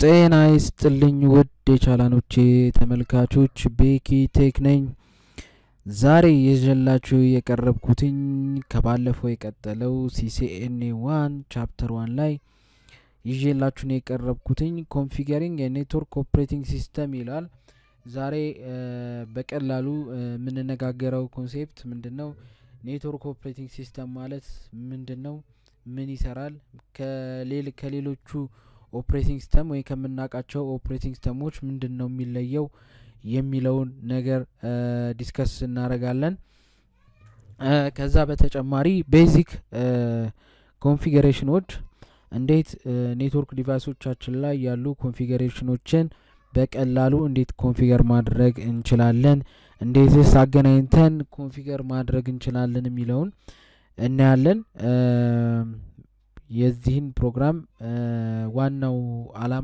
ጤና ይስጥልኝ ውድ የቻላኖቼ ተመልካቾች ቤኪ ቴክ ነኝ። ዛሬ ይዤላችሁ የቀረብኩትኝ ከባለፈው የቀጠለው ሲሲኤንኤ ዋን ቻፕተር ዋን ላይ ይዤላችሁ ነው የቀረብኩትኝ ኮንፊገሪንግ የኔትወርክ ኦፕሬቲንግ ሲስተም ይላል። ዛሬ በቀላሉ የምንነጋገረው ኮንሴፕት ምንድን ነው? ኔትወርክ ኦፕሬቲንግ ሲስተም ማለት ምንድን ነው? ምን ይሰራል? ከሌሎቹ ኦፕሬቲንግ ሲስተም ወይ ከምናውቃቸው ኦፕሬቲንግ ሲስተሞች ምንድን ነው የሚለየው የሚለውን ነገር ዲስከስ እናደርጋለን። ከዛ በተጨማሪ ቤዚክ ኮንፊገሬሽኖች እንዴት ኔትወርክ ዲቫይሶቻችን ላይ ያሉ ኮንፊገሬሽኖችን በቀላሉ እንዴት ኮንፊገር ማድረግ እንችላለን፣ እንዴትስ አገናኝተን ኮንፊገር ማድረግ እንችላለን የሚለውን እናያለን። የዚህን ፕሮግራም ዋናው አላማ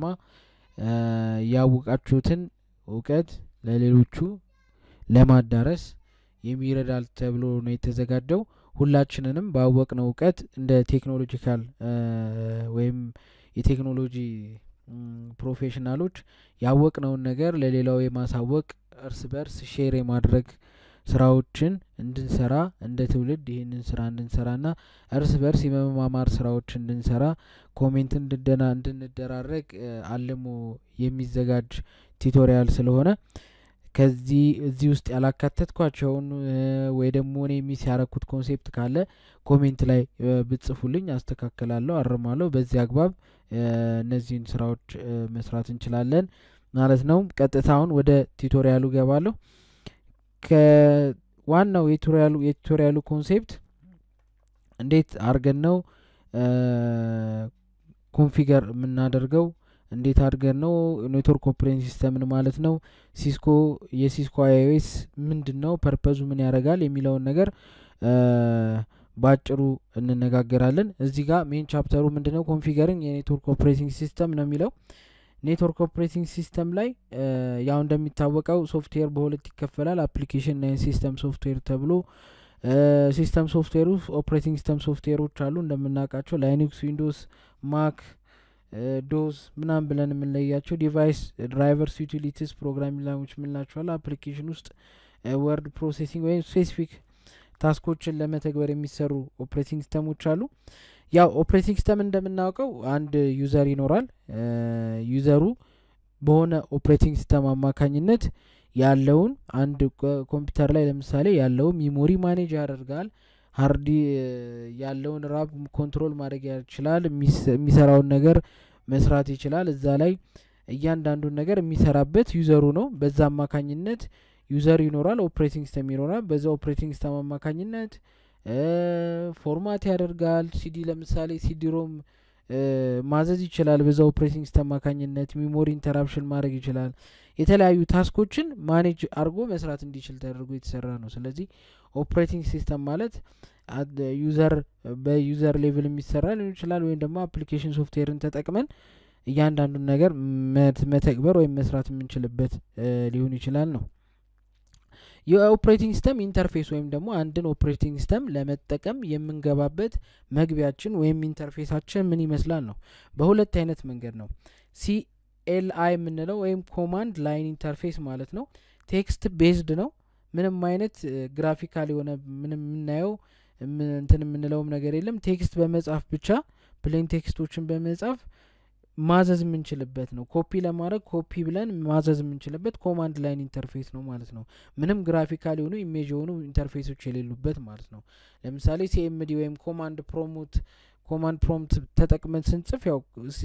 ያወቃችሁትን እውቀት ለሌሎቹ ለማዳረስ የሚረዳል ተብሎ ነው የተዘጋጀው። ሁላችንንም ባወቅነው እውቀት እንደ ቴክኖሎጂካል ወይም የቴክኖሎጂ ፕሮፌሽናሎች ያወቅነውን ነገር ለሌላው የማሳወቅ እርስ በርስ ሼር የማድረግ ስራዎችን እንድንሰራ እንደ ትውልድ ይህንን ስራ እንድንሰራና እርስ በርስ የመማማር ስራዎች እንድንሰራ ኮሜንት እንድደና እንድንደራረግ አልሞ የሚዘጋጅ ቲቶሪያል ስለሆነ ከዚህ እዚህ ውስጥ ያላካተትኳቸውን ወይ ደግሞ እኔ ሚስ ያረኩት ኮንሴፕት ካለ ኮሜንት ላይ ብጽፉልኝ አስተካክላለሁ፣ አርማለሁ። በዚህ አግባብ እነዚህን ስራዎች መስራት እንችላለን ማለት ነው። ቀጥታውን ወደ ቲቶሪያሉ ገባለሁ። ከዋናው የቱቶሪያሉ የቱቶሪያሉ ኮንሴፕት እንዴት አድርገን ነው ኮንፊገር የምናደርገው እንዴት አድርገን ነው ኔትወርክ ኦፕሬቲንግ ሲስተምን ማለት ነው ሲስኮ የሲስኮ አይኦኤስ ምንድን ነው ፐርፐዙ ምን ያደርጋል የሚለውን ነገር በአጭሩ እንነጋገራለን። እዚህ ጋር ሜን ቻፕተሩ ምንድን ነው ኮንፊገሪንግ የኔትወርክ ኦፕሬቲንግ ሲስተም ነው የሚለው ኔትወርክ ኦፕሬቲንግ ሲስተም ላይ ያው እንደሚታወቀው ሶፍትዌር በሁለት ይከፈላል። አፕሊኬሽን እና ሲስተም ሶፍትዌር ተብሎ ሲስተም ሶፍትዌሩ ኦፕሬቲንግ ሲስተም ሶፍትዌሮች አሉ እንደምናውቃቸው ላይኒክስ፣ ዊንዶስ፣ ማክ፣ ዶስ ምናምን ብለን የምንለያቸው ዲቫይስ ድራይቨርስ፣ ዩቲሊቲስ፣ ፕሮግራሚንግ ላንጉጅ የምንላቸዋል። አፕሊኬሽን ውስጥ ወርድ ፕሮሴሲንግ ወይም ስፔሲፊክ ታስኮችን ለመተግበር የሚሰሩ ኦፕሬቲንግ ሲስተሞች አሉ። ያው ኦፕሬቲንግ ሲስተም እንደምናውቀው አንድ ዩዘር ይኖራል። ዩዘሩ በሆነ ኦፕሬቲንግ ሲስተም አማካኝነት ያለውን አንድ ኮምፒውተር ላይ ለምሳሌ ያለውን ሚሞሪ ማኔጅ ያደርጋል። ሀርዲ ያለውን ራብ ኮንትሮል ማድረግ ይችላል። የሚሰራውን ነገር መስራት ይችላል። እዛ ላይ እያንዳንዱን ነገር የሚሰራበት ዩዘሩ ነው። በዛ አማካኝነት ዩዘር ይኖራል፣ ኦፕሬቲንግ ሲስተም ይኖራል። በዛ ኦፕሬቲንግ ሲስተም አማካኝነት ፎርማት ያደርጋል። ሲዲ ለምሳሌ ሲዲ ሮም ማዘዝ ይችላል። በዛ ኦፕሬቲንግ ሲስተም አማካኝነት ሚሞሪ ኢንተራፕሽን ማድረግ ይችላል። የተለያዩ ታስኮችን ማኔጅ አድርጎ መስራት እንዲችል ተደርጎ የተሰራ ነው። ስለዚህ ኦፕሬቲንግ ሲስተም ማለት ዩዘር በዩዘር ሌቭል የሚሰራ ሊሆን ይችላል፣ ወይም ደግሞ አፕሊኬሽን ሶፍትዌርን ተጠቅመን እያንዳንዱን ነገር መተግበር ወይም መስራት የምንችልበት ሊሆን ይችላል ነው። የኦፕሬቲንግ ሲስተም ኢንተርፌስ ወይም ደግሞ አንድን ኦፕሬቲንግ ሲስተም ለመጠቀም የምንገባበት መግቢያችን ወይም ኢንተርፌሳችን ምን ይመስላል ነው። በሁለት አይነት መንገድ ነው። ሲኤልአይ የምንለው ወይም ኮማንድ ላይን ኢንተርፌስ ማለት ነው። ቴክስት ቤዝድ ነው። ምንም አይነት ግራፊካል የሆነ ምንም የምናየው እንትን የምንለውም ነገር የለም። ቴክስት በመጻፍ ብቻ ፕሌን ቴክስቶችን በመጻፍ ማዘዝ የምንችልበት ነው። ኮፒ ለማድረግ ኮፒ ብለን ማዘዝ የምንችልበት ኮማንድ ላይን ኢንተርፌስ ነው ማለት ነው። ምንም ግራፊካል የሆኑ ኢሜጅ የሆኑ ኢንተርፌሶች የሌሉበት ማለት ነው። ለምሳሌ ሲኤምዲ ወይም ኮማንድ ፕሮሞት ኮማንድ ፕሮምት ተጠቅመን ስንጽፍ ያው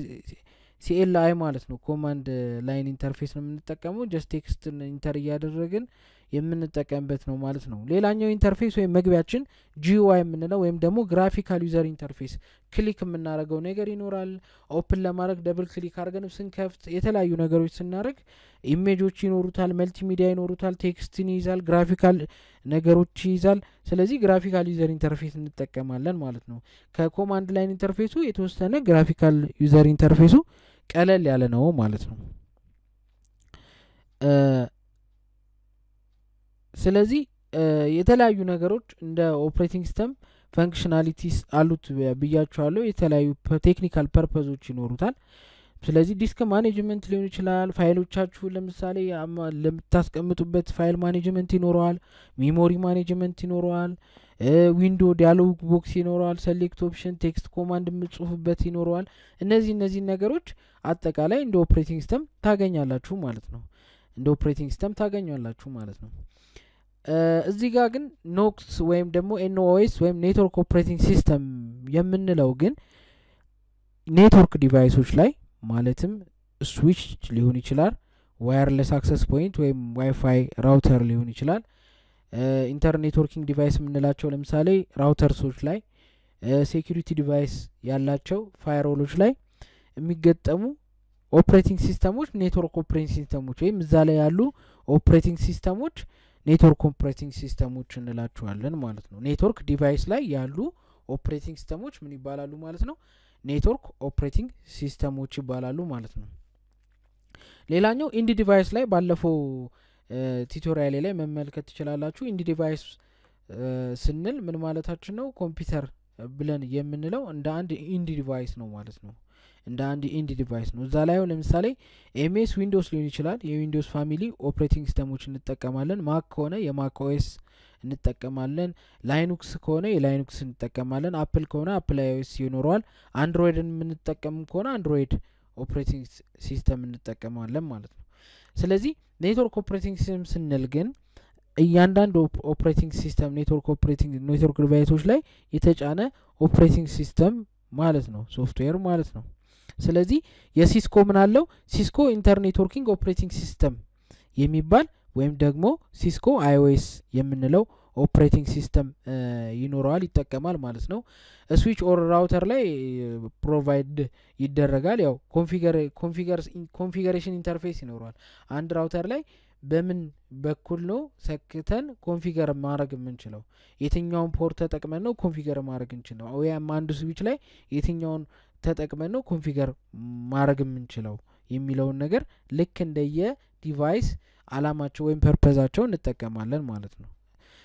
ሲኤልአይ ማለት ነው። ኮማንድ ላይን ኢንተርፌስ ነው የምንጠቀመው። ጀስት ቴክስት ኢንተር እያደረግን የምንጠቀምበት ነው ማለት ነው። ሌላኛው ኢንተርፌስ ወይም መግቢያችን ጂዩአይ የምንለው ወይም ደግሞ ግራፊካል ዩዘር ኢንተርፌስ ክሊክ የምናደርገው ነገር ይኖራል። ኦፕን ለማድረግ ደብል ክሊክ አድርገን ስንከፍት የተለያዩ ነገሮች ስናደርግ ኢሜጆች ይኖሩታል፣ መልቲሚዲያ ይኖሩታል፣ ቴክስትን ይይዛል፣ ግራፊካል ነገሮች ይይዛል። ስለዚህ ግራፊካል ዩዘር ኢንተርፌስ እንጠቀማለን ማለት ነው። ከኮማንድ ላይን ኢንተርፌሱ የተወሰነ ግራፊካል ዩዘር ኢንተርፌሱ ቀለል ያለ ነው ማለት ነው። ስለዚህ የተለያዩ ነገሮች እንደ ኦፕሬቲንግ ሲስተም ፈንክሽናሊቲስ አሉት ብያቸዋለሁ። የተለያዩ ቴክኒካል ፐርፐዞች ይኖሩታል። ስለዚህ ዲስክ ማኔጅመንት ሊሆን ይችላል። ፋይሎቻችሁ ለምሳሌ ለምታስቀምጡበት ፋይል ማኔጅመንት ይኖረዋል። ሜሞሪ ማኔጅመንት ይኖረዋል። ዊንዶ ዲያሎግ ቦክስ ይኖረዋል። ሰሌክት ኦፕሽን፣ ቴክስት ኮማንድ የምጽፉበት ይኖረዋል። እነዚህ እነዚህን ነገሮች አጠቃላይ እንደ ኦፕሬቲንግ ሲስተም ታገኛላችሁ ማለት ነው። እንደ ኦፕሬቲንግ ሲስተም ታገኛላችሁ ማለት ነው። እዚህ ጋር ግን ኖክስ ወይም ደግሞ ኤንኦኤስ ወይም ኔትወርክ ኦፕሬቲንግ ሲስተም የምንለው ግን ኔትወርክ ዲቫይሶች ላይ ማለትም ስዊች ሊሆን ይችላል፣ ዋየርለስ አክሰስ ፖይንት ወይም ዋይፋይ ራውተር ሊሆን ይችላል። ኢንተርኔት ኔትወርኪንግ ዲቫይስ የምንላቸው ለምሳሌ ራውተርሶች ላይ፣ ሴኪሪቲ ዲቫይስ ያላቸው ፋይሮሎች ላይ የሚገጠሙ ኦፕሬቲንግ ሲስተሞች ኔትወርክ ኦፕሬቲንግ ሲስተሞች ወይም እዛ ላይ ያሉ ኦፕሬቲንግ ሲስተሞች ኔትወርክ ኦፕሬቲንግ ሲስተሞች እንላቸዋለን ማለት ነው። ኔትወርክ ዲቫይስ ላይ ያሉ ኦፕሬቲንግ ሲስተሞች ምን ይባላሉ ማለት ነው? ኔትወርክ ኦፕሬቲንግ ሲስተሞች ይባላሉ ማለት ነው። ሌላኛው ኢንዲ ዲቫይስ ላይ ባለፈው ቱቶሪያሌ ላይ መመልከት ትችላላችሁ። ኢንዲ ዲቫይስ ስንል ምን ማለታችን ነው? ኮምፒውተር ብለን የምንለው እንደ አንድ ኢንዲ ዲቫይስ ነው ማለት ነው። እንደ አንድ ኢንዲ ዲቫይስ ነው። እዛ ላይ ለምሳሌ ኤምኤስ ዊንዶውስ ሊሆን ይችላል። የዊንዶውስ ፋሚሊ ኦፕሬቲንግ ሲስተሞች እንጠቀማለን። ማክ ከሆነ የማክ ኦኤስ እንጠቀማለን። ላይኑክስ ከሆነ የላይኑክስ እንጠቀማለን። አፕል ከሆነ አፕል አይኦኤስ ይኖረዋል። አንድሮይድን የምንጠቀም ከሆነ አንድሮይድ ኦፕሬቲንግ ሲስተም እንጠቀማለን ማለት ነው። ስለዚህ ኔትወርክ ኦፕሬቲንግ ሲስተም ስንል ግን እያንዳንዱ ኦፕሬቲንግ ሲስተም ኔትወርክ ኦፕሬቲንግ ኔትወርክ ዲቫይሶች ላይ የተጫነ ኦፕሬቲንግ ሲስተም ማለት ነው፣ ሶፍትዌር ማለት ነው። ስለዚህ የሲስኮ ምን አለው? ሲስኮ ኢንተርኔትወርኪንግ ኦፕሬቲንግ ሲስተም የሚባል ወይም ደግሞ ሲስኮ አይኦኤስ የምንለው ኦፕሬቲንግ ሲስተም ይኖረዋል ይጠቀማል ማለት ነው። ስዊች ኦር ራውተር ላይ ፕሮቫይድ ይደረጋል። ያው ኮንፊገሬሽን ኢንተርፌስ ይኖረዋል። አንድ ራውተር ላይ በምን በኩል ነው ሰክተን ኮንፊገር ማድረግ የምንችለው? የትኛውን ፖርት ተጠቅመን ነው ኮንፊገር ማድረግ እንችለው? ወይም አንዱ ስዊች ላይ የትኛውን ተጠቅመን ነው ኮንፊገር ማድረግ የምንችለው የሚለውን ነገር ልክ እንደየ ዲቫይስ አላማቸው ወይም ፐርፐዛቸው እንጠቀማለን ማለት ነው።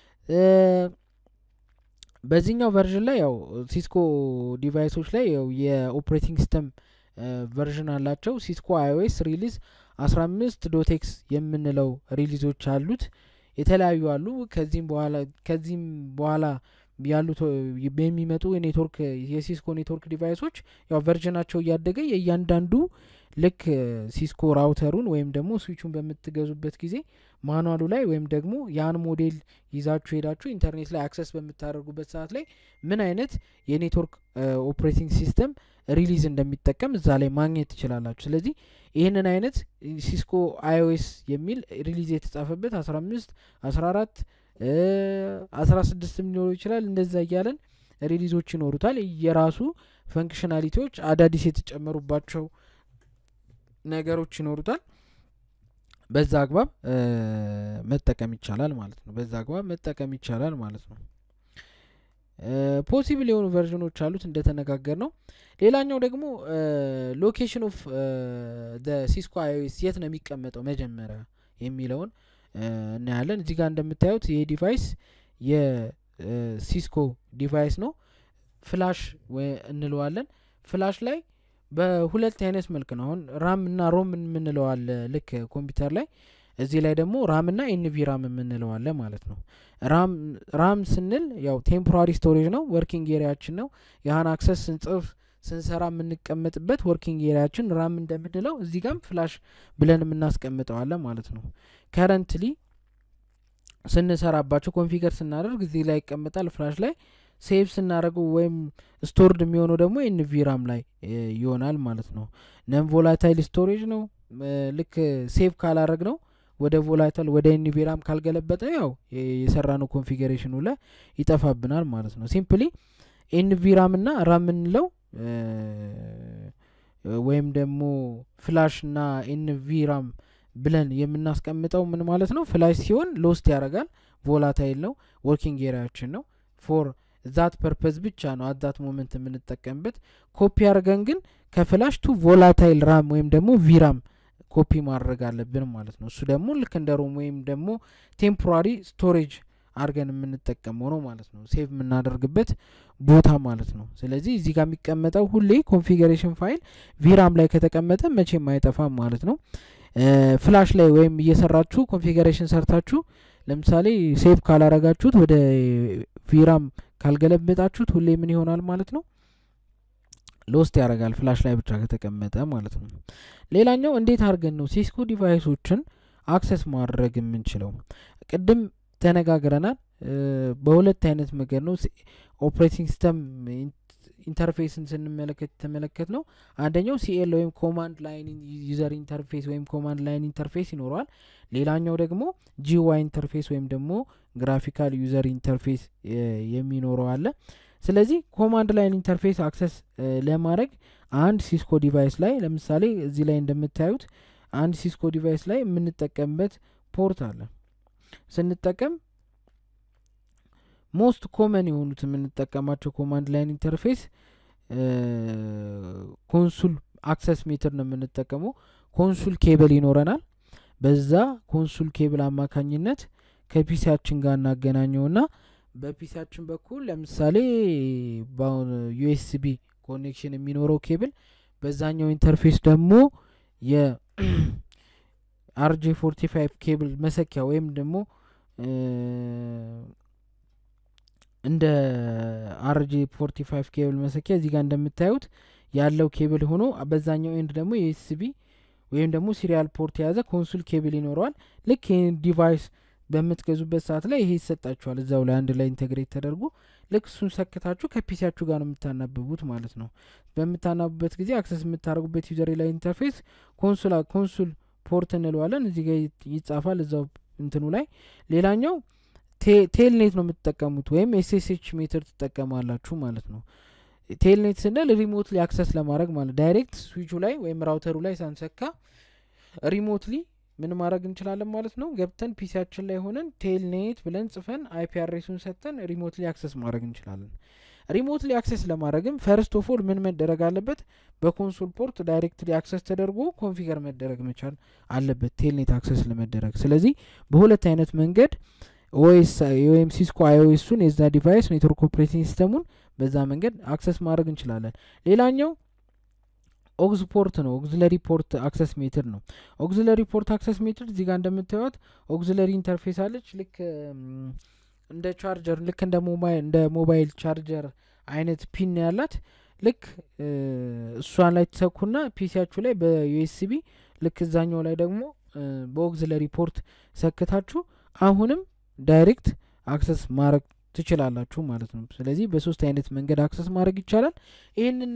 በዚህኛው ቨርዥን ላይ ያው ሲስኮ ዲቫይሶች ላይ ያው የኦፕሬቲንግ ሲስተም ቨርዥን አላቸው። ሲስኮ አይኦኤስ ሪሊዝ አስራ አምስት ዶቴክስ የምንለው ሪሊዞች አሉት። የተለያዩ አሉ። ከዚህም በኋላ ከዚህም በኋላ ያሉት የሚመጡ የኔትወርክ የሲስኮ ኔትወርክ ዲቫይሶች ያው ቨርዥናቸው እያደገ የእያንዳንዱ ልክ ሲስኮ ራውተሩን ወይም ደግሞ ስዊቹን በምትገዙበት ጊዜ ማኑዋሉ ላይ ወይም ደግሞ ያን ሞዴል ይዛችሁ ሄዳችሁ ኢንተርኔት ላይ አክሰስ በምታደርጉበት ሰዓት ላይ ምን አይነት የኔትወርክ ኦፕሬቲንግ ሲስተም ሪሊዝ እንደሚጠቀም እዛ ላይ ማግኘት ትችላላችሁ። ስለዚህ ይህንን አይነት ሲስኮ አይኦኤስ የሚል ሪሊዝ የተጻፈበት አስራ አምስት አስራ አራት አስራ ስድስትም ሊኖሩ ይችላል። እንደዛ እያለን ሪሊዞች ይኖሩታል። የራሱ ፈንክሽናሊቲዎች አዳዲስ የተጨመሩባቸው ነገሮች ይኖሩታል። በዛ አግባብ መጠቀም ይቻላል ማለት ነው። በዛ አግባብ መጠቀም ይቻላል ማለት ነው። ፖሲብል የሆኑ ቨርዥኖች አሉት እንደተነጋገር ነው። ሌላኛው ደግሞ ሎኬሽን ኦፍ ሲስኮ አይኦኤስ የት ነው የሚቀመጠው መጀመሪያ የሚለውን እናያለን። እዚህ ጋር እንደምታዩት ይህ ዲቫይስ የሲስኮ ዲቫይስ ነው። ፍላሽ እንለዋለን። ፍላሽ ላይ በሁለት አይነት መልክ ነው። አሁን ራም እና ሮም የምንለዋለ ልክ ኮምፒውተር ላይ እዚህ ላይ ደግሞ ራም እና ኤንቪ ራም የምንለዋለ ማለት ነው። ራም ስንል ያው ቴምፖራሪ ስቶሬጅ ነው፣ ወርኪንግ ኤሪያችን ነው። ያህን አክሰስ ስንጽፍ ስንሰራ የምንቀመጥበት ወርኪንግ ኤሪያችን ራም እንደምንለው እዚህ ጋም ፍላሽ ብለን የምናስቀምጠዋለን ማለት ነው። ከረንትሊ ስንሰራባቸው ኮንፊገር ስናደርግ እዚህ ላይ ይቀመጣል ፍላሽ ላይ ሴቭ ስናደርገው ወይም ስቶርድ የሚሆነው ደግሞ ኤንቪ ራም ላይ ይሆናል ማለት ነው። ነን ቮላታይል ስቶሬጅ ነው። ልክ ሴቭ ካላረግ ነው ወደ ቮላታይል ወደ ኤንቪ ራም ካልገለበጠ ያው የሰራ ነው ኮንፊገሬሽኑ ላይ ይጠፋብናል ማለት ነው። ሲምፕሊ ኤንቪ ራም እና ራም የምንለው ወይም ደግሞ ፍላሽ እና ኤንቪ ራም ብለን የምናስቀምጠው ምን ማለት ነው? ፍላሽ ሲሆን ሎስት ያደርጋል፣ ቮላታይል ነው፣ ወርኪንግ ኤሪያችን ነው ፎር ዛት ፐርፐዝ ብቻ ነው አዛት ሞመንት የምንጠቀምበት። ኮፒ አድርገን ግን ከፍላሽ ቱ ቮላታይል ራም ወይም ደግሞ ቪራም ኮፒ ማድረግ አለብን ማለት ነው። እሱ ደግሞ ልክ እንደ ሮም ወይም ደግሞ ቴምፖራሪ ስቶሬጅ አድርገን የምንጠቀመው ነው ማለት ነው። ሴቭ የምናደርግበት ቦታ ማለት ነው። ስለዚህ እዚህ ጋር የሚቀመጠው ሁሌ ኮንፊገሬሽን ፋይል ቪራም ላይ ከተቀመጠ መቼም አይጠፋም ማለት ነው። ፍላሽ ላይ ወይም እየሰራችሁ ኮንፊገሬሽን ሰርታችሁ ለምሳሌ ሴቭ ካላረጋችሁት ወደ ቪራም ካልገለበጣችሁት ሁሌ ምን ይሆናል ማለት ነው ሎስት ያደርጋል ፍላሽ ላይ ብቻ ከተቀመጠ ማለት ነው። ሌላኛው እንዴት አድርገን ነው ሲስኮ ዲቫይሶችን አክሰስ ማድረግ የምንችለው? ቅድም ተነጋግረናል። በሁለት አይነት መንገድ ነው ኦፕሬቲንግ ሲስተም ኢንተርፌስን ስንመለከት የተመለከት ነው። አንደኛው ሲኤል ወይም ኮማንድ ላይን ዩዘር ኢንተርፌስ ወይም ኮማንድ ላይን ኢንተርፌስ ይኖረዋል። ሌላኛው ደግሞ ጂዋይ ኢንተርፌስ ወይም ደግሞ ግራፊካል ዩዘር ኢንተርፌስ የሚኖረው አለ። ስለዚህ ኮማንድ ላይን ኢንተርፌስ አክሰስ ለማድረግ አንድ ሲስኮ ዲቫይስ ላይ ለምሳሌ እዚህ ላይ እንደምታዩት አንድ ሲስኮ ዲቫይስ ላይ የምንጠቀምበት ፖርት አለ። ስንጠቀም ሞስት ኮመን የሆኑት የምንጠቀማቸው ኮማንድ ላይን ኢንተርፌስ ኮንሱል አክሰስ ሜትር ነው የምንጠቀመው። ኮንሱል ኬብል ይኖረናል። በዛ ኮንሱል ኬብል አማካኝነት ከፒሲያችን ጋር እናገናኘውና በፒሲያችን በኩል ለምሳሌ በአሁን ዩኤስቢ ኮኔክሽን የሚኖረው ኬብል በዛኛው ኢንተርፌስ ደግሞ የአርጄ ፎርቲ ፋይቭ ኬብል መሰኪያ ወይም ደግሞ እንደ አርጄ ፎርቲ ፋይቭ ኬብል መሰኪያ እዚህ ጋር እንደምታዩት ያለው ኬብል ሆኖ በዛኛው ኤንድ ደግሞ የዩኤስቢ ወይም ደግሞ ሲሪያል ፖርት የያዘ ኮንሱል ኬብል ይኖረዋል። ልክ ይህን ዲቫይስ በምትገዙበት ሰዓት ላይ ይሄ ይሰጣችኋል እዛው ላይ አንድ ላይ ኢንቴግሬት ተደርጎ ልክ እሱን ሰክታችሁ ከፒሲያችሁ ጋር ነው የምታናብቡት ማለት ነው። በምታናብቡበት ጊዜ አክሰስ የምታደርጉበት ዩዘር ላይ ኢንተርፌስ ኮንሱል ኮንሱል ፖርት እንለዋለን። እዚህ ጋር ይጻፋል እዛው እንትኑ ላይ። ሌላኛው ቴልኔት ነው የምትጠቀሙት ወይም ኤስኤስኤች ሜትር ትጠቀማላችሁ ማለት ነው። ቴልኔት ስንል ሪሞትሊ አክሰስ ለማድረግ ማለት ዳይሬክት ስዊቹ ላይ ወይም ራውተሩ ላይ ሳንሰካ ሪሞትሊ ምን ማድረግ እንችላለን ማለት ነው። ገብተን ፒሲያችን ላይ ሆነን ቴልኔት ብለን ጽፈን አይፒ አድሬሱን ሰጥተን ሪሞትሊ አክሰስ ማድረግ እንችላለን። ሪሞትሊ አክሰስ ለማድረግም ፈርስት ኦፍ ኦል ምን መደረግ አለበት? በኮንሶል ፖርት ዳይሬክትሊ አክሰስ ተደርጎ ኮንፊገር መደረግ መቻል አለበት ቴልኔት አክሰስ ለመደረግ። ስለዚህ በሁለት አይነት መንገድ ኦኤስ ወይም ሲስኮ አይኦኤሱን የዛ ዲቫይስ ኔትወርክ ኦፕሬቲንግ ሲስተሙን በዛ መንገድ አክሰስ ማድረግ እንችላለን። ሌላኛው ኦግዝ ፖርት ነው። ኦግዝለሪ ፖርት አክሰስ ሜትር ነው። ኦግዝለሪ ፖርት አክሰስ ሜትር እዚህ ጋር እንደምታዩት ኦግዝለሪ ኢንተርፌስ አለች። ልክ እንደ ቻርጀር ልክ እንደ ሞባይል እንደ ሞባይል ቻርጀር አይነት ፒን ያላት ልክ እሷን ላይ ትሰኩና ፒሲያችሁ ላይ በዩኤስቢ ልክ እዛኛው ላይ ደግሞ በኦግዝለሪ ፖርት ሰክታችሁ አሁንም ዳይሬክት አክሰስ ማድረግ ትችላላችሁ ማለት ነው። ስለዚህ በሶስት አይነት መንገድ አክሰስ ማድረግ ይቻላል። ይህንን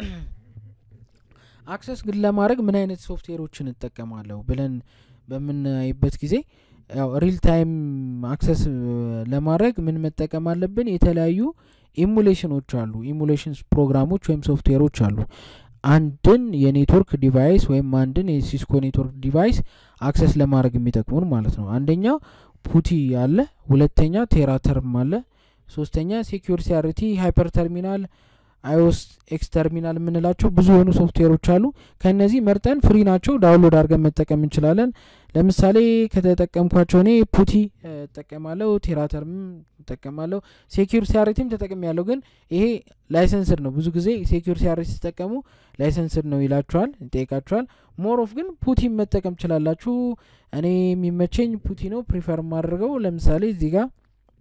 አክሰስ ግን ለማድረግ ምን አይነት ሶፍትዌሮችን እጠቀማለሁ ብለን በምናይበት ጊዜ ያው ሪል ታይም አክሰስ ለማድረግ ምን መጠቀም አለብን? የተለያዩ ኢሙሌሽኖች አሉ። ኢሙሌሽን ፕሮግራሞች ወይም ሶፍትዌሮች አሉ። አንድን የኔትወርክ ዲቫይስ ወይም አንድን የሲስኮ ኔትወርክ ዲቫይስ አክሰስ ለማድረግ የሚጠቅሙን ማለት ነው። አንደኛ ፑቲ አለ፣ ሁለተኛ ቴራተርም አለ፣ ሶስተኛ ሴኪር ሲአርቲ ሃይፐር ተርሚናል አይኦስ ኤክስ ተርሚናል የምንላቸው ብዙ የሆኑ ሶፍትዌሮች አሉ። ከእነዚህ መርጠን ፍሪ ናቸው፣ ዳውንሎድ አድርገን መጠቀም እንችላለን። ለምሳሌ ከተጠቀምኳቸው እኔ ፑቲ እጠቀማለሁ፣ ቴራተርም እጠቀማለሁ፣ ሴኪር ሲአርቲም ተጠቅም ያለው ግን ይሄ ላይሰንስድ ነው። ብዙ ጊዜ ሴኪር ሲአርቲ ሲጠቀሙ ላይሰንስድ ነው ይላችኋል፣ ይጠይቃችኋል። ሞር ኦፍ ግን ፑቲን መጠቀም ትችላላችሁ። እኔ የሚመቸኝ ፑቲ ነው ፕሪፈር የማደርገው። ለምሳሌ እዚህ ጋር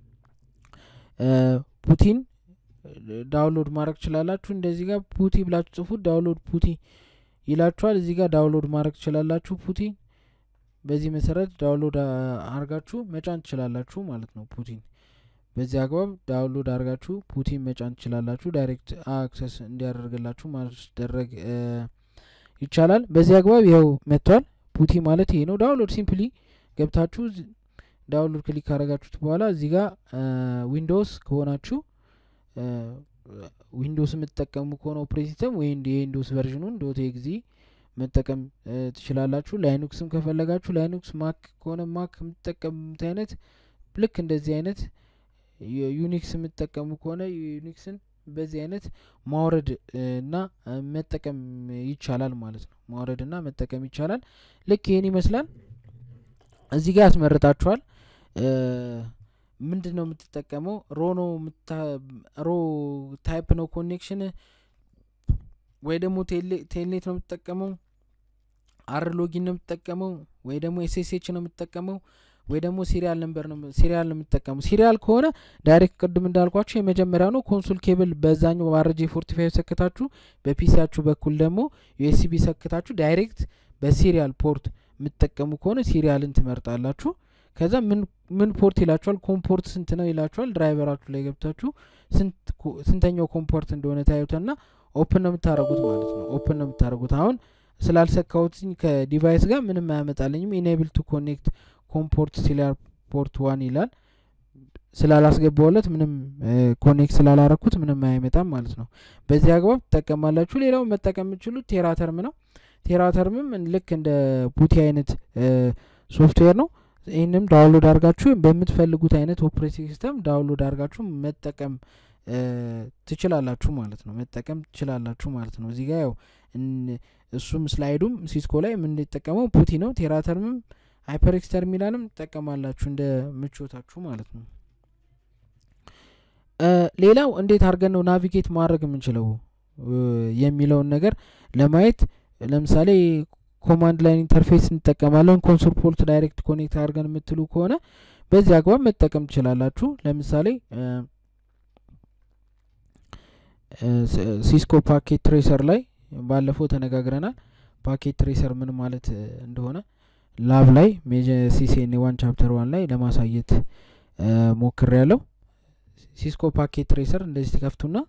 ፑቲን ዳውንሎድ ማድረግ ትችላላችሁ። እንደዚህ ጋር ፑቲ ብላችሁ ጽፉት፣ ዳውንሎድ ፑቲ ይላችኋል። እዚህ ጋር ዳውንሎድ ማድረግ ትችላላችሁ ፑቲ። በዚህ መሰረት ዳውንሎድ አርጋችሁ መጫን ትችላላችሁ ማለት ነው። ፑቲን በዚህ አግባብ ዳውንሎድ አርጋችሁ ፑቲን መጫን ትችላላችሁ። ዳይሬክት አክሰስ እንዲያደርግላችሁ ማስደረግ ይቻላል። በዚህ አግባብ ይኸው መጥቷል። ፑቲ ማለት ይሄ ነው። ዳውንሎድ ሲምፕሊ ገብታችሁ ዳውንሎድ ክሊክ ካረጋችሁት በኋላ እዚህ ጋር ዊንዶውስ ከሆናችሁ ዊንዶውስ የምትጠቀሙ ከሆነ ኦፕሬቲንግ ሲስተም ወይ የዊንዶውስ ቨርዥኑን ዶት ኤግዚ መጠቀም ትችላላችሁ። ላይኑክስም ከፈለጋችሁ ላይኑክስ፣ ማክ ከሆነ ማክ የምትጠቀሙት አይነት ልክ እንደዚህ አይነት ዩኒክስ የምትጠቀሙ ከሆነ ዩኒክስን በዚህ አይነት ማውረድ እና መጠቀም ይቻላል ማለት ነው። ማውረድ እና መጠቀም ይቻላል። ልክ ይህን ይመስላል። እዚህ ጋር ያስመርጣችኋል። ምንድን ነው የምትጠቀመው ሮ ነው ሮ ታይፕ ነው ኮኔክሽን ወይ ደግሞ ቴልኔት ነው የምትጠቀመው አር ሎጊን ነው የምትጠቀመው ወይ ደግሞ ኤስኤስኤች ነው የምትጠቀመው ወይ ደግሞ ሲሪያል ነምበር ነው ሲሪያል ነው የምትጠቀመው ሲሪያል ከሆነ ዳይሬክት ቅድም እንዳልኳችሁ የመጀመሪያው ነው ኮንሱል ኬብል በዛኛው ባረጄ ፎርቲ ፋይቭ ሰክታችሁ በፒሲያችሁ በኩል ደግሞ ዩኤስቢ ሰክታችሁ ዳይሬክት በሲሪያል ፖርት የምትጠቀሙ ከሆነ ሲሪያልን ትመርጣላችሁ ከዛ ምን ምን ፖርት ይላችኋል ኮምፖርት ስንት ነው ይላችኋል ድራይቨራችሁ ላይ ገብታችሁ ስንተኛው ኮምፖርት እንደሆነ ታዩትና ኦፕን ነው የምታደረጉት ማለት ነው ኦፕን ነው የምታደረጉት አሁን ስላልሰካሁትኝ ከዲቫይስ ጋር ምንም አያመጣልኝም ኢኔብል ቱ ኮኔክት ኮምፖርት ሲሊያር ፖርት ዋን ይላል ስላላስገባውለት ምንም ኮኔክት ስላላረኩት ምንም አይመጣም ማለት ነው በዚህ አግባብ ትጠቀማላችሁ ሌላው መጠቀም የምችሉት ቴራተርም ነው ቴራተርምም ልክ እንደ ቡቲ አይነት ሶፍትዌር ነው ይህንም ዳውንሎድ አድርጋችሁ በምትፈልጉት አይነት ኦፕሬቲንግ ሲስተም ዳውንሎድ አድርጋችሁ መጠቀም ትችላላችሁ ማለት ነው መጠቀም ትችላላችሁ ማለት ነው እዚህ ጋር ያው እሱም ስላይዱም ሲስኮ ላይ የምንጠቀመው ፑቲ ነው ቴራተርምም ሃይፐርኤክስ ተርሚናልም ትጠቀማላችሁ እንደ ምቾታችሁ ማለት ነው ሌላው እንዴት አድርገን ነው ናቪጌት ማድረግ የምንችለው የሚለውን ነገር ለማየት ለምሳሌ ኮማንድ ላይን ኢንተርፌስ እንጠቀማለን ኮንሶል ፖርት ዳይሬክት ኮኔክት አድርገን የምትሉ ከሆነ በዚህ አግባብ መጠቀም ትችላላችሁ ለምሳሌ ሲስኮ ፓኬት ትሬሰር ላይ ባለፈው ተነጋግረናል ፓኬት ትሬሰር ምን ማለት እንደሆነ ላብ ላይ ሜጀ ሲሲኤን ዋን ቻፕተር ዋን ላይ ለማሳየት ሞክር ያለው ሲስኮ ፓኬት ትሬሰር እንደዚህ ትከፍቱና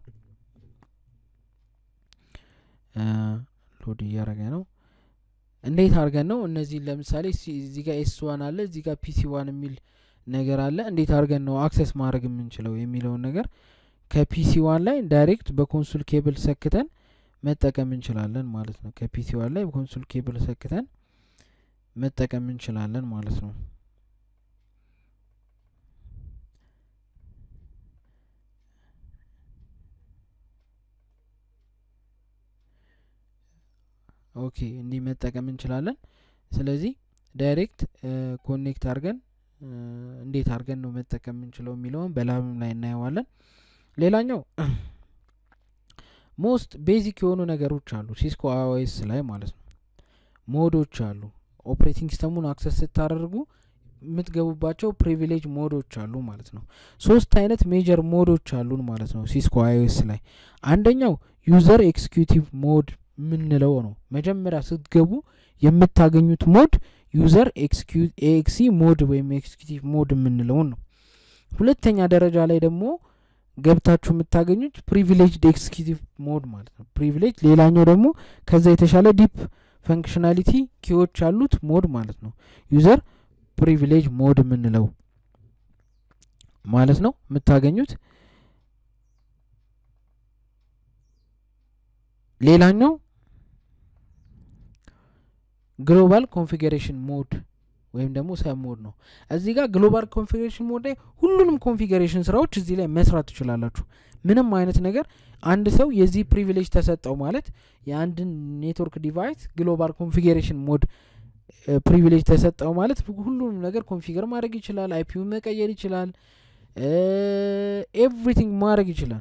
ሎድ እያረገ ነው እንዴት አድርገን ነው እነዚህን ለምሳሌ እዚህ ጋር ኤስ ዋን አለ እዚህ ጋር ፒሲ ዋን የሚል ነገር አለ እንዴት አድርገን ነው አክሰስ ማድረግ የምንችለው የሚለውን ነገር ከፒሲ ዋን ላይ ዳይሬክት በኮንሱል ኬብል ሰክተን መጠቀም እንችላለን ማለት ነው ከፒሲ ዋን ላይ በኮንሱል ኬብል ሰክተን መጠቀም እንችላለን ማለት ነው ኦኬ እንዲህ መጠቀም እንችላለን ስለዚህ ዳይሬክት ኮኔክት አድርገን እንዴት አድርገን ነው መጠቀም የምንችለው የሚለውን በላብም ላይ እናየዋለን ሌላኛው ሞስት ቤዚክ የሆኑ ነገሮች አሉ ሲስኮ አይኦኤስ ላይ ማለት ነው ሞዶች አሉ ኦፕሬቲንግ ሲስተሙን አክሰስ ስታደርጉ የምትገቡባቸው ፕሪቪሌጅ ሞዶች አሉ ማለት ነው ሶስት አይነት ሜጀር ሞዶች አሉን ማለት ነው ሲስኮ አይኦኤስ ላይ አንደኛው ዩዘር ኤክስኪዩቲቭ ሞድ የምንለው ነው መጀመሪያ ስትገቡ የምታገኙት ሞድ ዩዘር ኤክሲ ሞድ ወይም ኤክስኪዩቲቭ ሞድ የምንለውን ነው ሁለተኛ ደረጃ ላይ ደግሞ ገብታችሁ የምታገኙት ፕሪቪሌጅድ ኤክስኪዩቲቭ ሞድ ማለት ነው ፕሪቪሌጅ ሌላኛው ደግሞ ከዛ የተሻለ ዲፕ ፈንክሽናሊቲ ኪዎች ያሉት ሞድ ማለት ነው ዩዘር ፕሪቪሌጅ ሞድ የምንለው ማለት ነው የምታገኙት ሌላኛው ግሎባል ኮንፊገሬሽን ሞድ ወይም ደግሞ ሰብ ሞድ ነው እዚህ ጋር ግሎባል ኮንፊገሬሽን ሞድ ላይ ሁሉንም ኮንፊገሬሽን ስራዎች እዚህ ላይ መስራት ትችላላችሁ ምንም አይነት ነገር አንድ ሰው የዚህ ፕሪቪሌጅ ተሰጠው ማለት የአንድን ኔትወርክ ዲቫይስ ግሎባል ኮንፊገሬሽን ሞድ ፕሪቪሌጅ ተሰጠው ማለት ሁሉንም ነገር ኮንፊገር ማድረግ ይችላል አይፒው መቀየር ይችላል ኤቭሪቲንግ ማድረግ ይችላል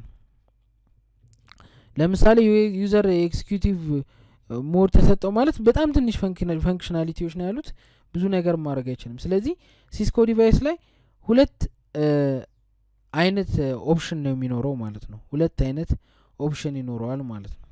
ለምሳሌ ዩዘር ኤክስኪዩቲቭ ሞድ ተሰጠው ማለት በጣም ትንሽ ፈንክሽናሊቲዎች ነው ያሉት ብዙ ነገር ማድረግ አይችልም ስለዚህ ሲስኮ ዲቫይስ ላይ ሁለት አይነት ኦፕሽን ነው የሚኖረው ማለት ነው ሁለት አይነት ኦፕሽን ይኖረዋል ማለት ነው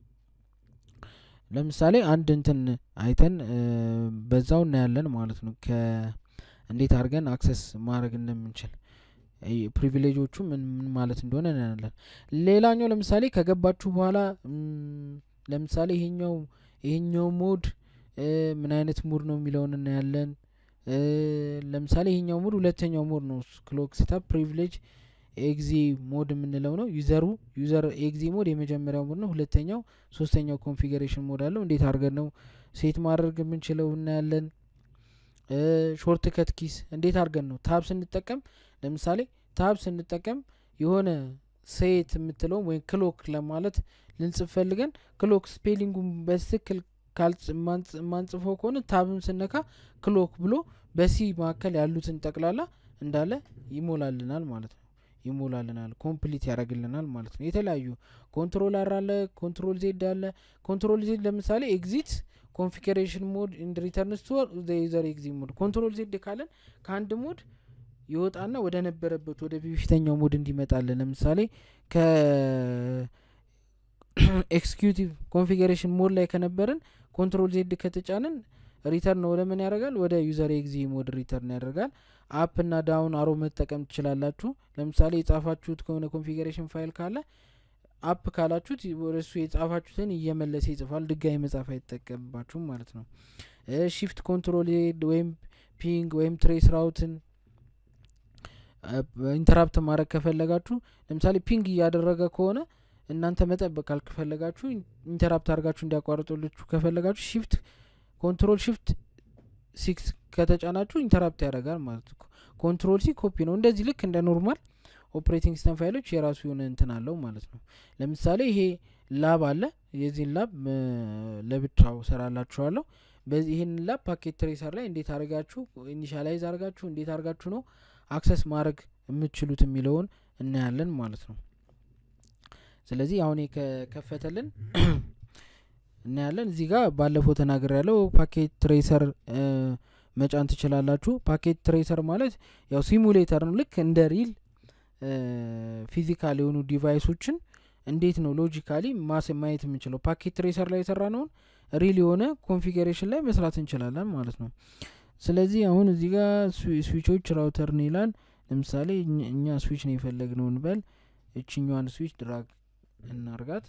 ለምሳሌ አንድ እንትን አይተን በዛው እናያለን ማለት ነው እንዴት አድርገን አክሰስ ማድረግ እንደምንችል ፕሪቪሌጆቹ ምን ምን ማለት እንደሆነ እናያለን ሌላኛው ለምሳሌ ከገባችሁ በኋላ ለምሳሌ ይሄኛው ይሄኛው ሞድ ምን አይነት ሙድ ነው የሚለውን እናያለን ለምሳሌ ይሄኛው ሙድ ሁለተኛው ሞድ ነው ክሎክ ሴታፕ ፕሪቪሌጅ ኤግዚ ሞድ የምንለው ነው ዩዘሩ ዩዘር ኤግዚ ሞድ የመጀመሪያው ሞድ ነው ሁለተኛው ሶስተኛው ኮንፊገሬሽን ሞድ አለው እንዴት አድርገን ነው ሴት ማድረግ የምንችለው እናያለን ሾርት ከት ኪስ እንዴት አድርገን ነው ታብ ስንጠቀም ለምሳሌ ታብ ስንጠቀም የሆነ ሴት የምትለውም ወይም ክሎክ ለማለት ልንጽፍ ፈልገን ክሎክ ስፔሊንጉን በትክክል ማንጽፈው ከሆነ ታብን ስነካ ክሎክ ብሎ በሲ መካከል ያሉትን ጠቅላላ እንዳለ ይሞላልናል ማለት ነው ይሞላልናል ኮምፕሊት ያደርግልናል ማለት ነው የተለያዩ ኮንትሮል አር አለ ኮንትሮል ዜድ አለ ኮንትሮል ዜድ ለምሳሌ ኤግዚት ኮንፊገሬሽን ሞድ ኢንድ ሪተርንስ ቱ ዩዘር ኤግዚት ሞድ ኮንትሮል ዜድ ካለን ከአንድ ሞድ ይወጣና ወደ ነበረበት ወደ በፊተኛው ሞድ እንዲመጣለን ለምሳሌ ከ ኤክስኪዩቲቭ ኮንፊገሬሽን ሞድ ላይ ከነበርን ኮንትሮል ዜድ ከተጫንን ሪተርን ወደ ምን ያደርጋል ወደ ዩዘር ኤግዚ ሞድ ሪተርን ያደርጋል አፕ እና ዳውን አሮ መጠቀም ትችላላችሁ ለምሳሌ የጻፋችሁት ከሆነ ኮንፊገሬሽን ፋይል ካለ አፕ ካላችሁት ወደ እሱ የጻፋችሁትን እየመለሰ ይጽፋል ድጋሚ መጻፍ አይጠቀምባችሁም ማለት ነው ሺፍት ኮንትሮል ዜድ ወይም ፒንግ ወይም ትሬስ ራውትን ኢንተራፕት ማድረግ ከፈለጋችሁ ለምሳሌ ፒንግ እያደረገ ከሆነ እናንተ መጠበቅ ካልከፈለጋችሁ ኢንተራፕት አድርጋችሁ እንዲያቋርጡልችሁ ከፈለጋችሁ ሺፍት ኮንትሮል ሺፍት ሲክስ ከተጫናችሁ ኢንተራፕት ያደርጋል ማለት ነው ኮንትሮል ሲ ኮፒ ነው እንደዚህ ልክ እንደ ኖርማል ኦፕሬቲንግ ሲስተም ፋይሎች የራሱ የሆነ እንትን አለው ማለት ነው ለምሳሌ ይሄ ላብ አለ የዚህን ላብ ለብቻው ሰራላችኋለሁ በዚህ ይህን ላብ ፓኬት ትሬሰር ላይ እንዴት አድርጋችሁ ኢኒሻላይዝ አድርጋችሁ እንዴት አድርጋችሁ ነው አክሰስ ማድረግ የምትችሉት የሚለውን እናያለን ማለት ነው ስለዚህ አሁን ከከፈተልን እናያለን እዚህ ጋር ባለፈው ተናገር ያለው ፓኬት ትሬሰር መጫን ትችላላችሁ ፓኬት ትሬሰር ማለት ያው ሲሙሌተር ነው ልክ እንደ ሪል ፊዚካል የሆኑ ዲቫይሶችን እንዴት ነው ሎጂካሊ ማስ ማየት የምንችለው ፓኬት ትሬሰር ላይ የሰራ ነውን ሪል የሆነ ኮንፊገሬሽን ላይ መስራት እንችላለን ማለት ነው ስለዚህ አሁን እዚህ ጋር ስዊቾች ራውተር ነው ይላል ለምሳሌ እኛ ስዊች ነው የፈለግነው እንበል እችኛዋን ስዊች ድራግ እናርጋት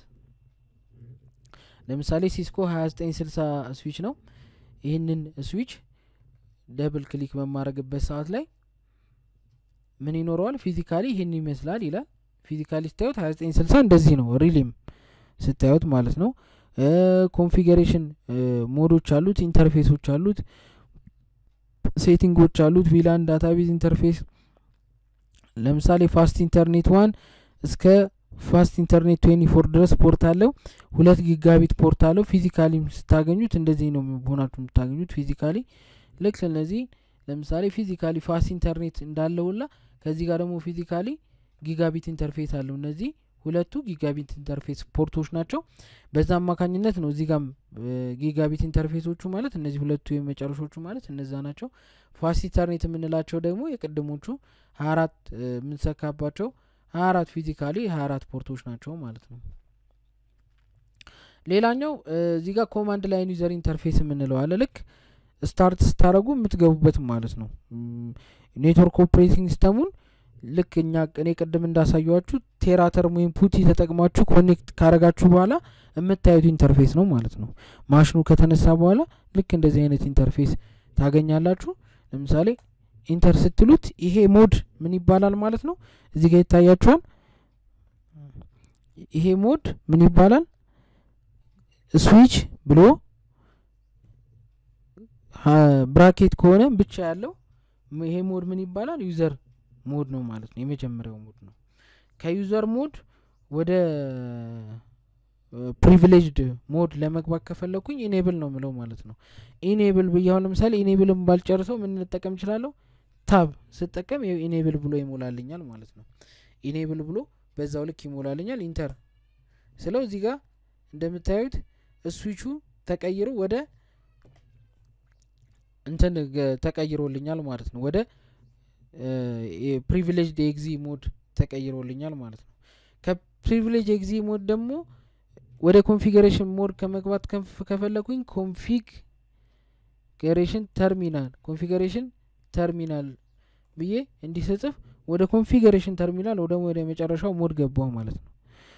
ለምሳሌ ሲስኮ 2960 ስዊች ነው ይህንን ስዊች ደብል ክሊክ በማድረግበት ሰዓት ላይ ምን ይኖረዋል ፊዚካሊ ይህን ይመስላል ይላል ፊዚካሊ ስታዩት 2960 እንደዚህ ነው ሪሊም ስታዩት ማለት ነው ኮንፊገሬሽን ሞዶች አሉት ኢንተርፌሶች አሉት ሴቲንጎች አሉት ቪላን ዳታቤዝ ኢንተርፌስ ለምሳሌ ፋስት ኢንተርኔት ዋን እስከ ፋስት ኢንተርኔት ትዌንቲ ፎር ድረስ ፖርት አለው ሁለት ጊጋቢት ፖርት አለው ፊዚካሊ ስታገኙት እንደዚህ ነው ሆናችሁ የምታገኙት ፊዚካሊ ልክ ስለዚህ ለምሳሌ ፊዚካሊ ፋስት ኢንተርኔት እንዳለውላ ከዚህ ጋር ደግሞ ፊዚካሊ ጊጋቢት ኢንተርፌስ አለው እነዚህ ሁለቱ ጊጋቢት ኢንተርፌስ ፖርቶች ናቸው በዛ አማካኝነት ነው እዚህ ጋም ጊጋቢት ኢንተርፌሶቹ ማለት እነዚህ ሁለቱ የመጨረሾቹ ማለት እነዛ ናቸው ፋስት ኢንተርኔት የምንላቸው ደግሞ የቅድሞቹ ሀያ አራት የምንሰካባቸው ሀያ አራት ፊዚካሊ ሀያ አራት ፖርቶች ናቸው ማለት ነው ሌላኛው እዚህ ጋር ኮማንድ ላይን ዩዘር ኢንተርፌስ የምንለው አለ ልክ ስታርት ስታደረጉ የምትገቡበት ማለት ነው ኔትወርክ ኦፕሬቲንግ ሲስተሙን ልክ እኛ እኔ ቅድም እንዳሳየዋችሁ ቴራተርም ወይም ፑቲ ተጠቅማችሁ ኮኔክት ካረጋችሁ በኋላ የምታዩት ኢንተርፌስ ነው ማለት ነው ማሽኑ ከተነሳ በኋላ ልክ እንደዚህ አይነት ኢንተርፌስ ታገኛላችሁ ለምሳሌ ኢንተር ስትሉት ይሄ ሞድ ምን ይባላል ማለት ነው እዚህ ጋር ይታያችኋል ይሄ ሞድ ምን ይባላል ስዊች ብሎ ብራኬት ከሆነ ብቻ ያለው ይሄ ሞድ ምን ይባላል ዩዘር ሞድ ነው ማለት ነው የመጀመሪያው ሞድ ነው ከዩዘር ሞድ ወደ ፕሪቪሌጅድ ሞድ ለመግባት ከፈለኩኝ ኢኔብል ነው ምለው ማለት ነው ኢኔብል ብያሁን ለምሳሌ ኢኔብልን ባልጨርሰው ምን ልጠቀም እችላለሁ ታብ ስጠቀም ኢኔብል ብሎ ይሞላልኛል ማለት ነው ኢኔብል ብሎ በዛው ልክ ይሞላልኛል ኢንተር ስለው እዚህ ጋር እንደምታዩት ስዊቹ ተቀይሮ ወደ እንትን ተቀይሮልኛል ማለት ነው ወደ ፕሪቪሌጅድ ኤግዚ ሞድ ተቀይሮልኛል ማለት ነው ከፕሪቪሌጅ ኤግዚ ሞድ ደግሞ ወደ ኮንፊገሬሽን ሞድ ከመግባት ከፈለኩኝ ኮንፊግሬሽን ተርሚናል ኮንፊገሬሽን ተርሚናል ብዬ እንዲህ ስጽፍ ወደ ኮንፊገሬሽን ተርሚናል ወደ ወደ መጨረሻው ሞድ ገባው ማለት ነው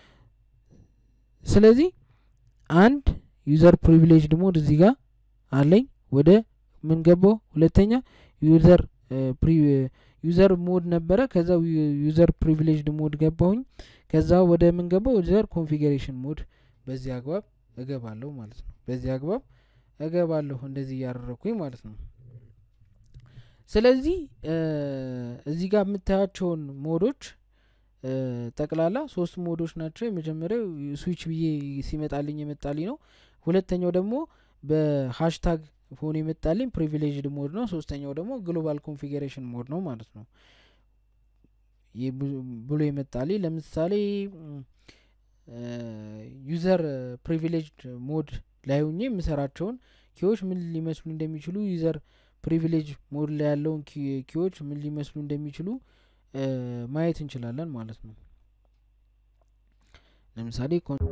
ስለዚህ አንድ ዩዘር ፕሪቪሌጅድ ሞድ እዚህ ጋር አለኝ ወደ ምን ገባው ሁለተኛ ዩዘር ዩዘር ሞድ ነበረ ከዛ ዩዘር ፕሪቪሌጅድ ሞድ ገባሁኝ ከዛ ወደ ምን ገባው ዩዘር ኮንፊገሬሽን ሞድ በዚህ አግባብ እገባለሁ ማለት ነው በዚህ አግባብ እገባለሁ እንደዚህ እያደረግኩኝ ማለት ነው ስለዚህ እዚህ ጋር የምታያቸውን ሞዶች ጠቅላላ ሶስት ሞዶች ናቸው የመጀመሪያው ስዊች ብዬ ሲመጣልኝ የመጣልኝ ነው ሁለተኛው ደግሞ በሀሽታግ ሆኖ የመጣልኝ ፕሪቪሌጅድ ሞድ ነው ሶስተኛው ደግሞ ግሎባል ኮንፊግሬሽን ሞድ ነው ማለት ነው ብሎ የመጣልኝ ለምሳሌ ዩዘር ፕሪቪሌጅድ ሞድ ላይ ሁኜ የምሰራቸውን ኪዎች ምን ሊመስሉ እንደሚችሉ ዩዘር ፕሪቪሌጅ ሞድ ላይ ያለውን ኪዎች ምን ሊመስሉ እንደሚችሉ ማየት እንችላለን ማለት ነው ለምሳሌ